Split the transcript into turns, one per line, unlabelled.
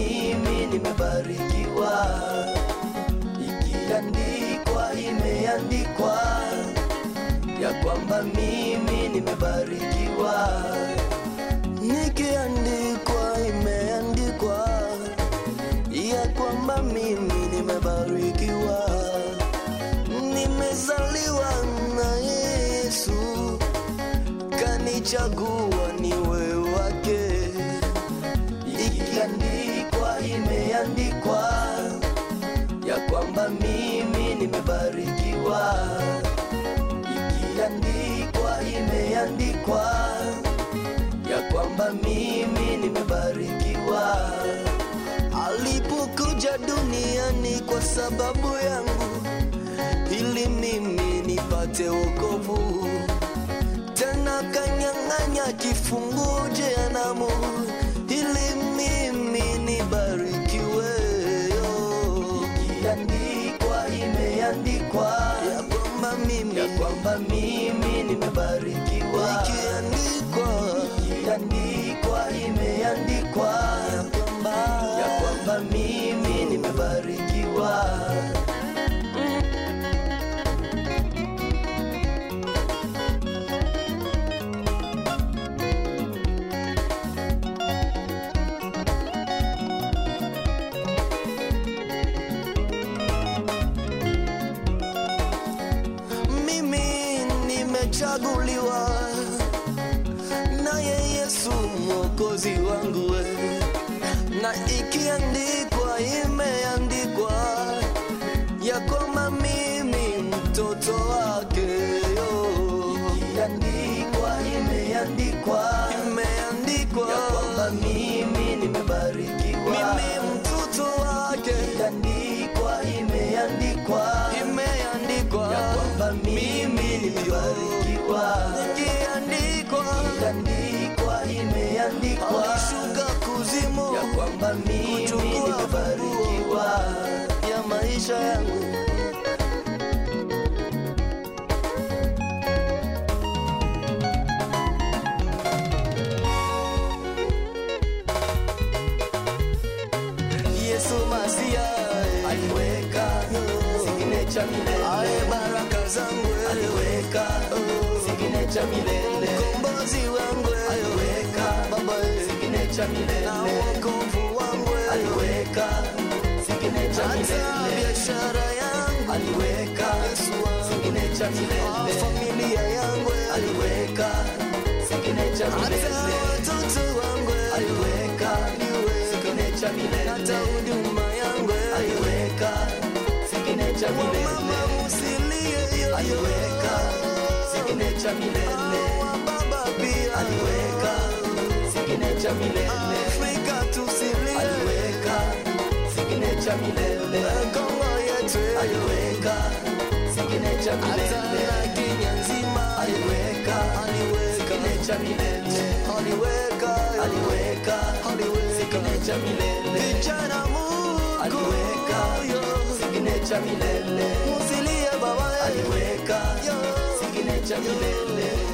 mimi nimebarikiwa, ikiandikwa, imeandikwa ya kwamba mimi nimebarikiwa, nikiandikwa, imeandikwa ya kwamba mimi nimebarikiwa, nimezaliwa na Yesu, kanichagua niwe wake, ikiandikwa, imeandikwa ya kwamba mimi nimebarikiwa, ikiandikwa, imeandikwa ya kwamba mimi nimebarikiwa alipokuja duniani kwa sababu yangu, ili mimi nipate wokovu. Tena kanyang'anya kifungu jehanamu, ili mimi nibarikiwe. Ikiandikwa, imeandikwa ya kwamba mimi, ya kwamba mimi nimebarikiwa. Ikiandikwa, ikiandikwa, imeandikwa ya kwamba, ya kwamba mimi nimebarikiwa. Mimi nimechaguliwa naye Yesu mwokozi wangu we. na ikiandikwa, imeandikwa ya kwamba mimi mtoto wake yo. Ikiandikwa, imeandikwa, imeandikwa ya kwamba mimi nimebarikiwa, mimi mtoto wake. Ikiandikwa, imeandikwa, imeandikwa ya kwamba mimi nimebarikiwa, ikiandikwa, ikiandikwa, imeandikwa alishuka kuzimu ya kwamba mimi nimebarikiwa ya maisha yangu. Yesu Masia aliweka signature milele, aye baraka zangu aliweka signature milele, mkombozi wangu aliweka baba signature milele, na wokovu wangu aliweka signature milele, hata biashara yangu aliweka Yesu signature milele, familia yangu aliweka signature milele, hata watoto wangu aliweka signature milele, hata huduma yangu aliweka signature milele, mama usilie yo aliweka signature milele, baba pia aliweka signature milele, Afrika tusilie aliweka signature milele, Kongo yetu aliweka signature milele, hata Kenya nzima aliweka aliweka signature milele, aliweka aliweka aliweka signature milele, vijana Mungu aliweka signature milele, musilie baba aliweka signature milele